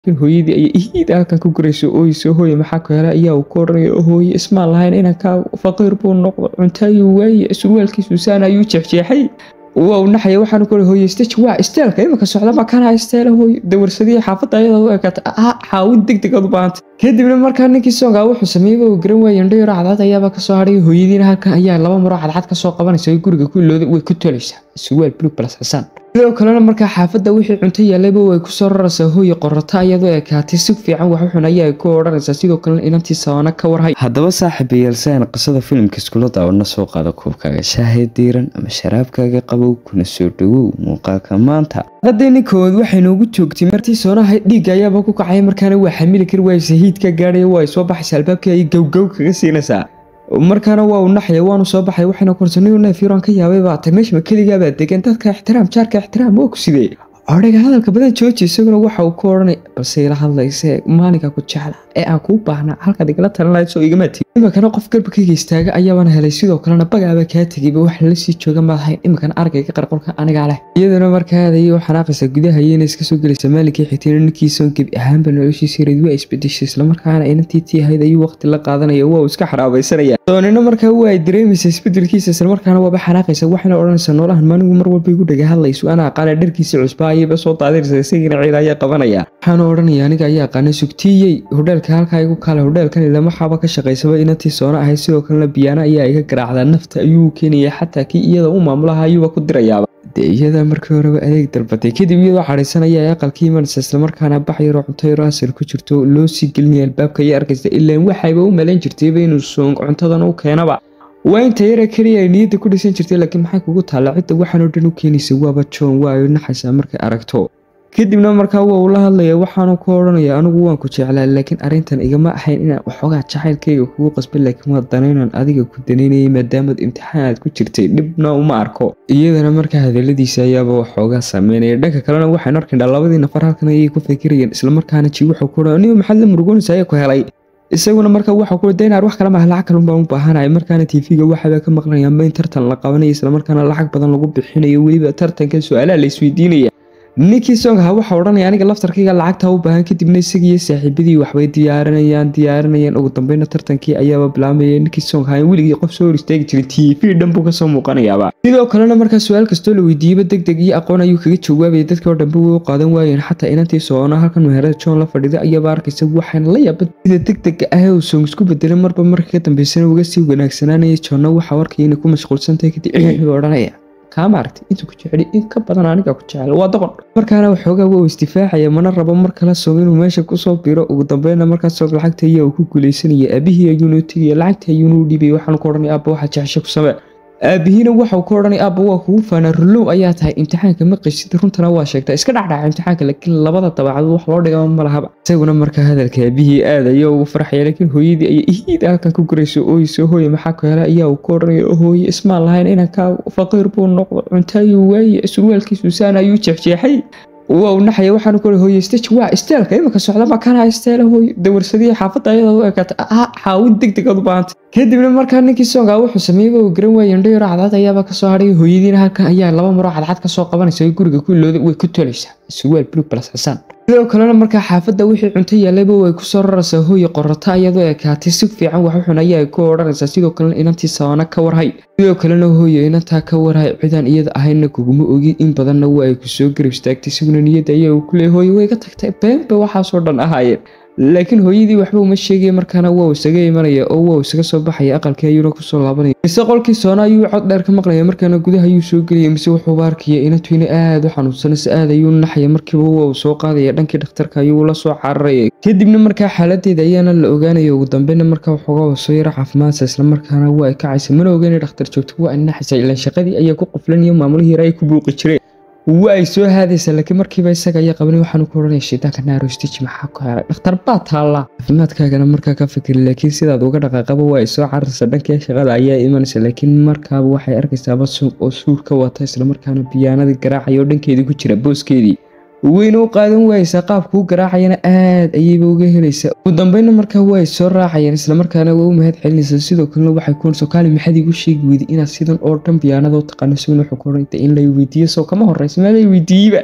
hooyadii ayay ihiid halkan ku gurayso ooyso hooye maxaa ku hela ayaa uu ku odhanaya hooye ismaan lahayn inankaa faqiir buu noqdo cunto ayuu waaye surwaalkiisu saan ayuu jeexjeexay waa uu naxaya waxaanu ku hooye stage waa isteelka imika socda ma kana isteela hooye dawarsadii xaafadda ayada u ekata ah xaawid deg deg aad u baahantay kadibna markaa ninkii soongaa wuxuu sameeyey uu garan waayey indho yaro cadcad ayaaba kasoo hadhay hooyadiina halkan ayaa laba maro cadcad kasoo qabanaysa guriga ku ilooda way ku tolaysaa surwaal blue plus xasaan sidoo kalena markaa xaafadda wixii cunto yaalayba way kusoo raraysaa hooye qorata iyadoo ekaatay si fiican wax xun ayaa ku odhanaysaa sidoo kalena inantii sawana ka warhay haddaba saaxiibayaal si aan qisada filimka iskula daawano soo qaada kuubkaaga shaahee diiran ama sharaabkaaga qabow kuna soo dhawow muuqaalka maanta haddayni koowaad waxay noogu joogtay martii soonaha dhiigga ayaaba ku kacay markaana waa xamili kari waaysa hiidka gaadhaya waa ay soo baxaysa albaabkii ay gowgow kaga siinaysaa markaana waa uu naxaya waanu soo baxay waxayna korsaniyo neefiron ka yaabay baa tay meeshma keligaabaa degan dadka ixtiraam jaarka ixtiraam waa ku sidee odhaga hadalka badan jooji isaguna waxa uu ku odhanay balse ila hadlayse maalinka ku jecla ee aan kuu baahnaa halkaad igala talan lahayd soo igama tegi iminkana qof garbakayga istaaga ayaabana helay sidoo kalena bagaaba kaa tegayba wax lala sii jooga maadahayn iminkana argayga qarqolka anigaa leh iyaduna markaa aadayay u xanaaqaysa gudaha iyana iska soo gelaysa maalinkii xigtayna ninkiisoon gebi ahaanba noloshiisii reed waa isbedeshay islamarkaana inantii tii ahayd ayuu waqti la qaadanaya waa uu iska xaraabaysanaya soonina markaa waa ay dareemaysa isbedelkiisa islamarkaana waaba xanaaqaysa waxayna odhanaysaa noolahan maanigu mar walba igu dhaga hadlayso anaa aqaana dharkiisa cusbaa ayaba soo daadiraysa isagiina ciil ayaa qabanaya waxaana odhanaya aniga ayaa aqaana sugtiiyey hodheelka halkaa igu kaale hodheelkan ilama xaaba ka shaqaysaba inantii soona ahayd sidoo kalena biyaana ayaa iga garaacdaa nafta ayuu keenaya xataa kii iyada u maamulaha ayuuba ku dirayaaba dee iyada markii horeba adeeg dalbatay kadib iyadoo xadhaysanaya ee aqalkii imanaysa islamarkaana bax yaroo cunto yaroo asal ku jirto loo sii gelinaya albaabka iyo arkaysa ilaan waxayba u malayn jirtayba inuu soong cuntadan u keenaba waa inta yara keliya ay niyadda ku dhisan jirtay laakiin maxay kugu taalla cidda waxaan oo dhan u keenaysa waaba joon waa ay naxaysaa markay aragto kadibna markaa waa uu la hadlaya waxaanu ku odhanaya anigu waan ku jeclaa laakiin arrintan igama ahayn inaan waxoogaa jacaylkayga kugu qasbin laakiin waa danaynan adiga ku danaynayay maadaamaad imtixaanaad ku jirtay dhibna uma arko iyadana markaa hadaladiisa ayaaba waxoogaa saameynaya dhanka kalena waxaynu arkayna labadii nafar halkan ayay ku fikirayeen islamarkaana ji wuxuu ku odhan niyo maxaad la murugoonaysa ayaa ku helay isaguna markaa waxaa ku daynaar wax kale maaha lacag kalun baan u baahanaya markaana tv-ga waxaaba ka maqlayaanba in tartan la qabanayo islamarkaana lacag badan lagu bixinayo weliba tartanka su-aalaha la isweydiinaya ninkii soongaha waxaa odhanaya aniga laftarkayga lacagtaa u baahan kadibna isagiiyo saaxiibadii waxbay diyaarinayaan diyaarinayaan ugu dambeyna tartankii ayaaba bilaamaya ninkii soongaha in weligii qof soo hor istaagi jiray tv dhan buu kasoo muuqanayaaba sidoo kalena markaa su-aal kastoo la weydiiyeyba deg deg iyo aqoon ayuu kaga jawaabaya dadkii oo dhanba way u qaadan waayeen xataa inantii soona halkan meherada john la fadhida ayaaba arkaysa waxaana la yaaba sida deg dega ah ee uu soong isku bedelay marba marka ka dambeysana uga sii wanaagsanaanaya joonna waxaa arkaya inay ku mashquulsantahay kadib wuxuu odhanaya kaama aragtay intuu ku jeceli in ka badan aniga ku jecel waa doqon markaana waxoogaa waa isdifaacaya mana rabo mar kala soog inuu meesha kusoo biro ugu dambeyna markaas soog lacagta ayaa uu ku guuleysanaya aabihii ayuunu tegaya lacagta ayuunu u dhibaya waxaanu ku odhanaya aabba waxa jecesha ku samee aabihiina waxau ku odhanay aabba waa kugu faanaa rulow ayaa tahay imtixaanka ma qesid runtana waa sheegtaa iska dhacdhaca imtixaanka laakiin labada dabacadood wax loo dhigama ma lahaba isaguna markaa hadalka aabihii aad ayaa ugu farxaya laakiin hooyadii ayay ihiid halkan ku gurayso ooyso hooye maxaa ku hela ayaa uu ku odhanaya hooye ismaan lahayn inankaa faqiir buu noqdo cunto ayuu waaye surwaalkiisu saan ayuu jeexjeexay waa uu naxaya waxaanu ku hooye stage waa isteelka imika socda ma kana isteela hooye dawarsadii xaafadda ayada u ekata ah xaawid deg deg aad u baahantay kadibna markaa ninkii soongaa wuxuu sameeyey uu garan waayey indho yaro cadcad ayaaba kasoo hadhay hooyadiina halkan ayaa laba maro cadcad kasoo qabanaysa guriga ku ilooda way ku tolaysaa surwaal blue plus xasaan sidoo kalena markaa xaafadda wixii cunto yaalayba way kusoo raraysaa hooye qorata iyadoo ekaatay si fiican wax xun ayaa ku odhanaysaa sidoo kalena inantii sawana ka warhay sidoo kalena hooye inantaa ka warhay cidaan iyada ahayna kuguma ogi in badanna waa ay kusoo garab istaagtay isaguna niyadda ayaa uu ku leeyay hooye way ka tagtay beenba waxaasoo dhan ahaayeen laakiin hooyadii waxba uma sheegaya markaana waa uu isaga imanaya oo waa uu isaga soo baxaya aqalkii ayuuna kusoo laabanaya mise qolkii soona ayuu cod dheer ka maqlaya markaana gudaha ayuu soo gelaya mise wuxuuba arkaya inantuina aada u xanuunsanaysa aad ayuu naxaya markiiba waa uu soo qaadaya dhankii dhakhtarka ayuu la soo cararaya kadibna markaa xaaladeeda ayaana la ogaanaya ugu dambeyna markaa waxoogaa soo yara caafimaadsa islamarkaana waa ay kacaysa mana ogeyn dhakhtar joogto waa ay naxaysa ilaan shaqadii ayaa ku qoflaniyo maamulihii yara ay ku buuqi jireen waa ay soo haadaysaa laakiin markiiba isaga ayaa qabanay waxaanu ku odhanaya shaydaanka naarostiji maxaa ku helay dhakhtar baa taallaa caafimaadkaagana markaa ka fikiri laakiin sidaad uga dhaqaaqaba waa ay soo cararaysaa dhankii shaqada ayaa imanaysa laakiin markaaba waxay arkaysaaba suuq oo suur ka wata islamarkaana biyaanadii garaacaya oo dhankeedii ku jira booskeedii weyna u qaadan waayeysaa qaabkuu garaacayana aad ayayba uga helaysaa ugu dambeyna markaa waa ay soo raacayeen islamarkaana waa u mahad celinaysaa sidoo kalena waxay ku so kaali maxaad igu sheegi weyday inaad sidan oo dhan biyaanada u taqaano isaguna wuxuu ku odhan in lay weydiiyo soo kama horreysa meelay weydiiyeyba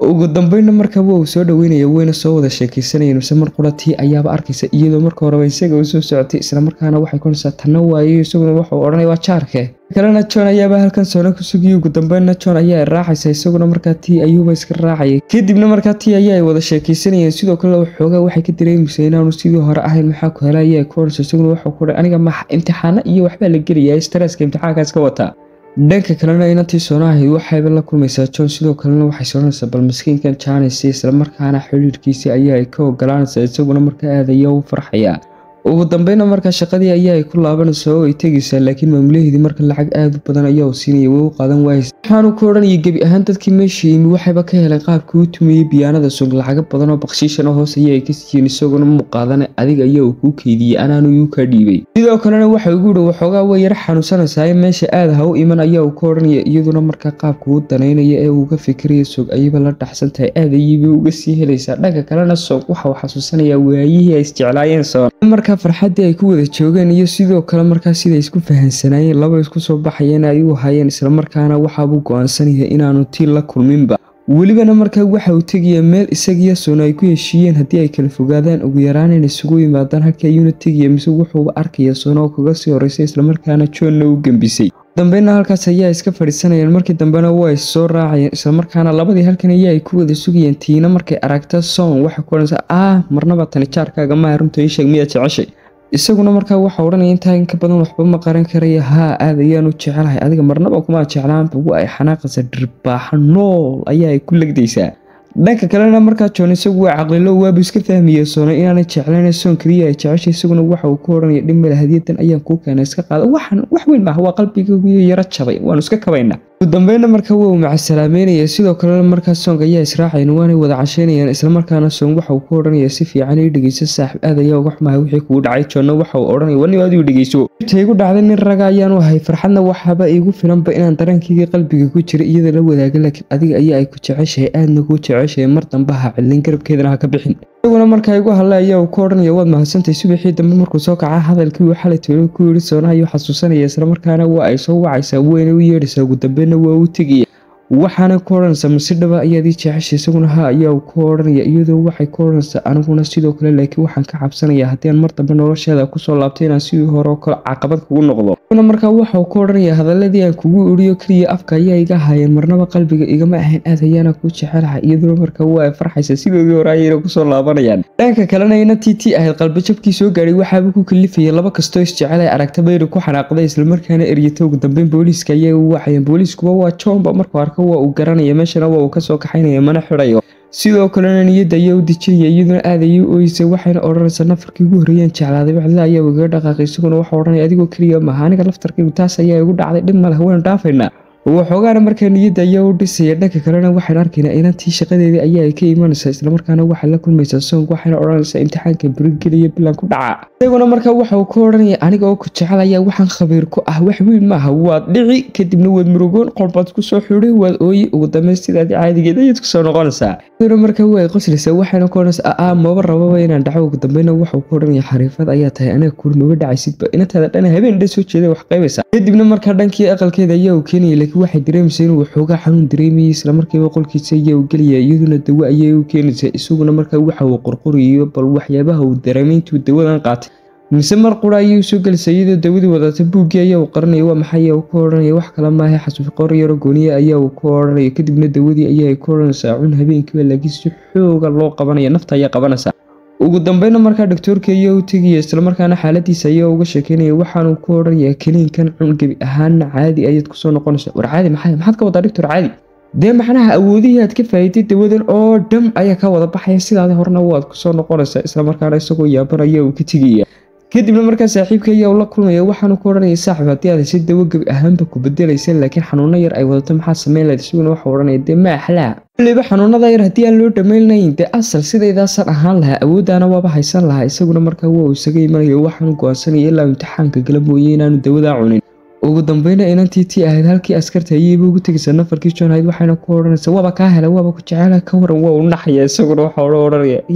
ugu dambeynna markaa waa uu soo dhaweynaya weyna soo wada sheekaysanayeen mise mar qura tii ayaaba arkaysa iyadoo marka horeba isaga u soo socotay islamarkaana waxay kunaysaa tanna waayo isaguna waxuu odhanaya waa jaarke kalena john ayaaba halkan soona ku sugiyay ugu dambeynna john ayaa raacaysa isaguna markaa tii ayuuba iska raacayay kadibna markaa tii ayaa ay wada sheekaysanayeen sidoo kale waxoogaa waxay ka dareemaysa inaanu sidii hore ahayn maxaa ku hela ayaa ku odhanaysa isaguna waxuu ku aniga ma imtixaano iyo waxbaa la gelayaa stresska imtixaankaas ka wataa dhanka kalena inantii soona ahayd waxayba la kulmaysaa john sidoo kalena waxay soonaysaa bal maskiinkan jaanaysa islamarkaana xidhiirkiisii ayaa ay ka ogolaanaysaa isaguna markaa aad ayaa u farxaya ugu dambeyna markaa shaqadii ayaa ay ku laabanaysaa oo ay tegaysaa laakiin maamulaheedii marka lacag aad u badan ayaa uu siinaya way u qaadan waaysa waxaanu ku odhanayay gebi ahaan dadkii meesha yimi waxayba ka heleen qaabkii u tumeeyey biyaanada sug lacago badan oo bakshiishana hoos ayaa ay ka siiyeen isaguna muu qaadana adiga ayaa uu kuu keydiyey anaanu iu kaa dhiibay sidoo kalena waxa ugu dhi waxoogaa way yara xanuunsanaysaa meesha aad ha u iman ayaa uu ka odhanaya iyaduna markaa qaabka uu danaynaya ee uuga fikiraya sog ayaba la dhaxsan tahay aad ayayba uga sii helaysaa dhanka kalena sog waxa uu xasuusanayaa waayihii ay isjeclaayeen soon markaa farxaddii ay ku wada joogeen iyo sidoo kale markaa siday isku fahansanaayeen laba isku soo baxayeen ay u hayeen islamarkaana waxaabuu go-aansanaya inaanu tii la kulminba welibana markaa waxa uu tegaya meel isagiyo soona ay ku heshiiyeen haddii ay kala fogaadaan ugu yaraan in isugu yimaadaan halkii ayuuna tegaya mise wuxuuba arkaya soona oo kaga sii horeysay islamarkaana joonna u gembisay dambeyna halkaas ayaa iska fadhiisanayeen markii dambena waa is soo raacayeen islamarkaana labadii halkan ayaa ay ku wada sugayeen tiina markay aragta soon waxay ku odhanaysaa ah marnaba tani jaarkaaga maaha runta ii sheeg miyaad jeceshay isaguna markaa waxa odhanaya intaa in ka badan waxba ma qaran karaya haa aad ayaanu jecelahay adiga marnaba kuma jeclaanba wa ay xanaaqaysa dhirbaaxa nool ayaa ay ku legdaysaa dhanka kalena markaa joon isagu waa caqlilo waabu iska fahmaya soona inaanay jeclayn soon keliya ay jeceshay isaguna waxa uu ka odhanaya dhimale hadiyadan ayaan kuu keenay iska qaada waxan wax weyn maaha waa qalbigaiyo yaro jabay waanu iska kabaynaa ugu dambeyna markaa waa uu macasalaameynaya sidoo kalena markaa soong ayaa israacayan waanay wada casheynayaan islamarkaana soong waxa uu ka odhanaya si fiican ii dhegeyso saaxib aad ayaa uga xumahay wixii kugu dhacay joonna waxa uu odhanaya waniba adigu dhegeyso inta igu dhacday nin raga ayaanu ahay farxadna waxaaba iigu filanba inaan dareenkayga qalbiga ku jira iyada la wadaaga laakiin adiga ayaa ay ku jeceshahay aadna kuu jeceshahay mar dambe ha cilin garabkeedana ha ka bixin isaguna markaa igu hadla ayaa uu ka odhanaya waad mahadsantahay subaxii dambe markuu soo kaca hadalkii uu xalay toolo ku yidhi soona ayuu xasuusanaya islamarkaana waa ay soo wacaysaa weyna u yeedhaysaa ugu dambeyna waa u tegaya waxaana ku odhanaysaa mase dhaba ayaad ii jeceshay isaguna ha ayaa ku odhanaya iyadoo waxay ku odhanaysaa aniguna sidoo kale laakiin waxaan ka cabsanaya haddii aan mar dambe nolosheeda kusoo laabtay inaan sidii hore oo kale caqabad kugu noqdo isaguna markaa waxauu ku odhanaya hadaladii aan kugu iriyo keliya afka ayaa iga haayeen marnaba qalbiga igama ahayn aad ayaana kuu jecelahay iyaduna markaa waa ay farxaysa sidoodii hore ayayna kusoo laabanayaan dhanka kalena ina tiiti ahayd qalbijabkii soo gaadhay waxaaba ku kalifayay laba kastoo isjecel ay aragta bayri ku xanaaqday islamarkaana eryata ugu dambeyn booliiska ayaa u wacayeen booliiskuba waa johnba markuu arko waa uu garanaya meeshana waa uu kasoo kaxaynaya mana xidhayo sidoo kalena niyadda ayaa u dejinaya iyaduna aad ayay u ooyeysa waxayna odhanaysaa nafarkii ugu horreeyaan jeclaaday bacdila ayaa igaga dhaqaaqay isaguna waxaa odhanaya adigoo keliya maaha aniga laftarkaygu taas ayaa igu dhacday dhib maleh waynu dhaafaynaa waxoogaana markaa niyadda ayaa u dhisaya dhanka kalena waxaan arkaynaa inantii shaqadeedii ayaa ay ka imanaysaa islamarkaana waxay la kulmaysaa soong waxayna odhanaysaa imtixaanka burigeliya bilan ku dhaca isaguna markaa waxa uu ka odhanaya aniga oo ku jecel ayaa waxaan khabiir ku ah wax weyn maaha waad dhici kadibna waad murugoon qolbaad kusoo xidhay waad ooyi ugu dambeyn sidaadii caadigeed ayaad kusoo noqonaysaa isaguna markaa waa ay qoslaysaa waxayna ku odhanaysaa aa maba rababa inaan dhaco ugu dambeyna waxauu ka odhanaya xariifad ayaa tahay aniga kuli maba dhacaysidba inantaada dhana habeen dhan soo jeeda wax qaybaysaa kadibna markaa dhankii aqalkeeda ayaa uu keenaya laakiin waxay dareemaysaa inuu waxoogaa xanuun dareemayay islamarkiiba qolkiisa ayaa uu gelaya iyaduna dawo ayay u keenaysaa isaguna markaa waxa uu qorqorayo bal waxyaabaha uu dareemay intuu dawadan qaatay mise mar qura ayay u soo gelaysaa iyadoo dawadii wadata buuggii ayaa uu qaranaya waa maxay ayaa uu ka odhanaya wax kale maaha xasuuf qor yaro gooniye ayaa uu ka odhanaya kadibna dawadii ayaa ay ka odhanaysaa cun habeenkiiba laakiin si xooga loo qabanaya nafta ayaa qabanaysaa ugu dambeyna markaa doctoorka ayaa u tegaya islamarkaana xaaladiisa ayaa uga sheekeynaya waxaanuu ku odhanaya keliinkan cun gebi ahaana caadi ayaad kusoo noqonaysa war caadi maxay maxaad ka wadaa doctor caadi dee macnaha awoodihii aad ka faa'iiday dawadan oo dham ayaa ka wada baxaya sidaadi horena waad kusoo noqonaysaa islamarkaana isagoo yaaban ayaa uu ka tegaya kadibna markaa saaxiibka ayaa ula kulmaya waxaanu ku odhanaya saaxib haddii aad heshay dawo gebi ahaanba ku bedelaysa laakiin xanuuno yar ay wadato maxaa sameyn lahayd isaguna waxau odhanaya dee ma axlaa waliba xanuunada yar haddii aan loo dhammaynayn dee asal sidaydaasan ahaan lahaa awooddaana waaba haysan lahaa isaguna markaa waa uu isaga imanaya waxaanu go-aansanaya ilaa imtixaanka gala mooye inaanu dawadaa cunin ugu dambeyna inantii tii ahayd halkii askarta ayayba ugu tegaysaa nafarkii john ahayd waxayna ku odhanaysaa waaba kaa helay waaba ku jecela ka waran waa u naxaya isaguna waxa odhanaya yaa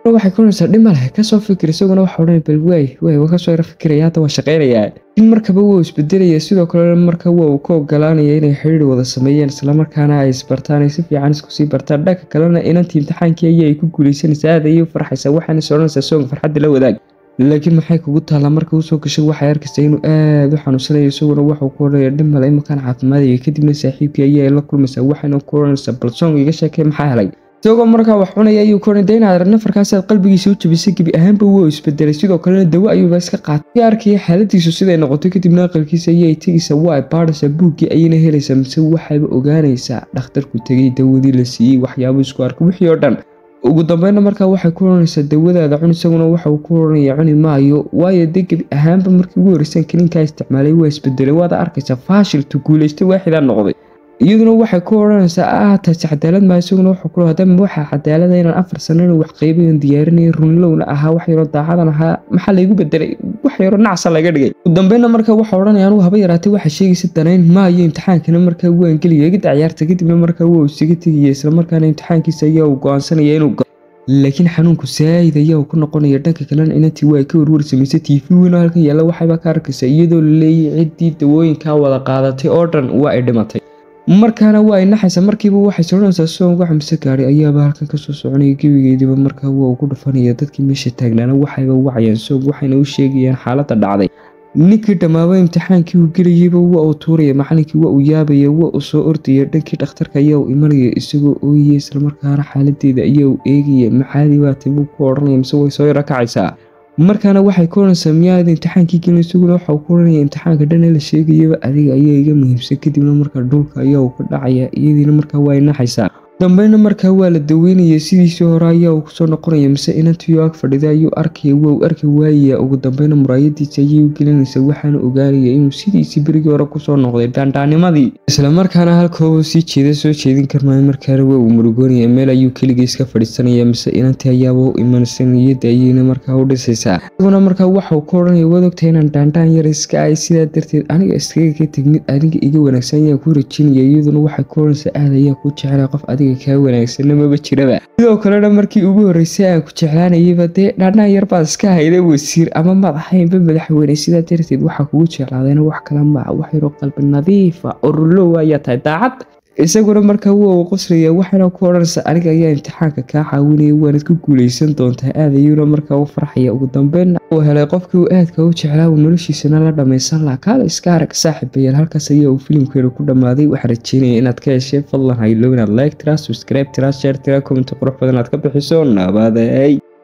waxay kulanaysaa dhima leh kasoo fikir isaguna waxa odhan bal waay waay waa kasoo yara fikiraya hadda waa shaqaynayaa in markaba waa isbedelaya sidoo kale marka waa uu ka ogolaanaya inay xidhiir wada sameeyeen islamarkaana ay isbartaan ay si fiican isku sii bartaan dhanka kalena inantii imtixaankii ayay ku guuleysanaysaa aad ayay u farxaysaa waxaana is odhanaysaa soonga farxadda la wadaag laakiin maxay kugu taallaa marka usoo gashay waxay arkaysaa inuu aada u xanuunsanayo isaguna waxuu ku odhanaya dhimale imakaan caafimaadaya kadibna saaxiibkii ayay la kulmaysaa waxayna ku odhanaysaa bal soonga iga sheekay maxaa helay isagoo markaa wax cunaya ayuu ku odhan inaad nafarkaasaad qalbigiisa u jabisay gebi ahaanba wuu isbedelay sidoo kalena dawo ayuuba iska qaatay arkaya xaaladiisu siday noqotay kadibna aqalkiisa ayay tegaysaa waa baadhaysaa buuggii ayayna helaysaa mise waxayba ogaanaysaa dhakhtarku tegay dawadii la siiyey waxyaabo isku arkay wixii oo dhan ugu dambeynna markaa waxay ku odhanaysaa dawadaada cun isaguna waxauu ku odhanaya cuni maayo waayo dee gebi ahaanba markii ugu horreysaan kaniinkaa isticmaalay waa isbedelay waada arkaysaa faashiltu guulaystay waaxidaa noqday iyaduna waxay ku odhanaysaa ah taasi cadaalad maa isaguna wuxuu ku hadama waxaa cadaalada inaan afar sano inuu wax qaybayan diyaarinaya runlowna ahaa wax yaroo daacadan ahaa maxaa laygu bedelay wax yaroo nacsa laga dhigay ugu dambeynna markaa waxa odhanaya anugu haba yaraatay waxa sheegaysa danayn maayo imtixaankana markaa waan gelaya gida ciyaarta kadibna markaa waa isaga tegaya islamarkaana imtixaankiisa ayaa uu go-aansanaya inuu laakiin xanuunku saayid ayaa uu ku noqonaya dhanka kalena inantii waa ka warwar samaysay tv weyn oo halkan yaalla waxayba ka arkaysaa iyadoo la leeyay ciddii dawooyinkaa wada qaadatay oo dhan waa ay dhimatay markaana waa ay naxaysa markiiba waxay soranaysaa soon wax mise gaadhay ayaaba halkan kasoo soconaya gebigeediiba markaa waa ugu dhufanaya dadkii meesha taagnaana waxayba wacayaan soog waxayna u sheegayaan xaaladda dhacday ninkii dhammaaba imtixaankii uu gelayeyba waa uu tuuraya macalinkii waa uu yaabaya waa uu soo ordaya dhankii dhakhtarka ayaa uu imanaya isagoo ooyaya islamarkaana xaaladeeda ayaa uu eegaya maxaadii baatay buu ku odhanaya mise way soo yaro kacaysaa markaana waxay ku odhanaysaa miyaad imtixaankii gelin isaguna waxauu ku odhanaya imtixaanka dhan ee la sheegayaba adiga ayaa iga muhiimsan kadibna markaa dhulka ayaa uu ka dhacaya iyadiina markaa waa ay naxaysaa dambeyna markaa waa la daweynaya sidiisii hore ayaa uu kusoo noqonaya mise inantiyo ag fadhida ayuu arkaya waa uu arki waayaya ugu dambeyna muraayadiisa ayay u gelinaysa waxaana ogaanaya inuu sidiisii berigii hore kusoo noqday dhaandhaanimadii islamarkaana halkooba sii jeeda soo jeedin karmaayo markaana waa uu murugoonaya meel ayuu keliga iska fadhiisanaya mise inantii ayaaba u imanaysa niyadda ayayna markaa u dhisaysaa isaguna markaa waxauu ku odhanaya waad ogtahay inaan dhaandhaan yar iska ay sidaa darteed aniga iskaga ka tegmid aniga iga wanaagsan ayaa ku rajinaya iyaduna waxay ku odhanaysaa aad ayaa ku jeclay qof adiga kaa wanaagsanna maba jiraba sidoo kalena markii ugu horreysay aan ku jeclaanayaba dee dhaandhaan yar baad iska hayda wasiir ama maad ahaynba madaxweyne sidaa darteed waxaa kugu jeclaadayna wax kala maa wax yaroo qalbi nadiifa oo rulow ayaa tahay daacad isaguna markaa waa uu qoslaya waxaana ku odhanaysa aniga ayaa imtixaanka kaa caawinaya waanad ku guuleysan doontaa aad ayuuna markaa u farxaya ugu dambeyn uu helay qofkii uu aadka u jeclaa uu noloshiisana la dhammaysan laha kaala iska arag saaxiibayaal halkaas ayaa uu filimkeenu ku dhammaaday waxaa rajeynaya inaad ka heshee fadlan haylo inaad like tiraa subscribe tiraa share tiraa comment qurux badan aad ka bixiso nabaday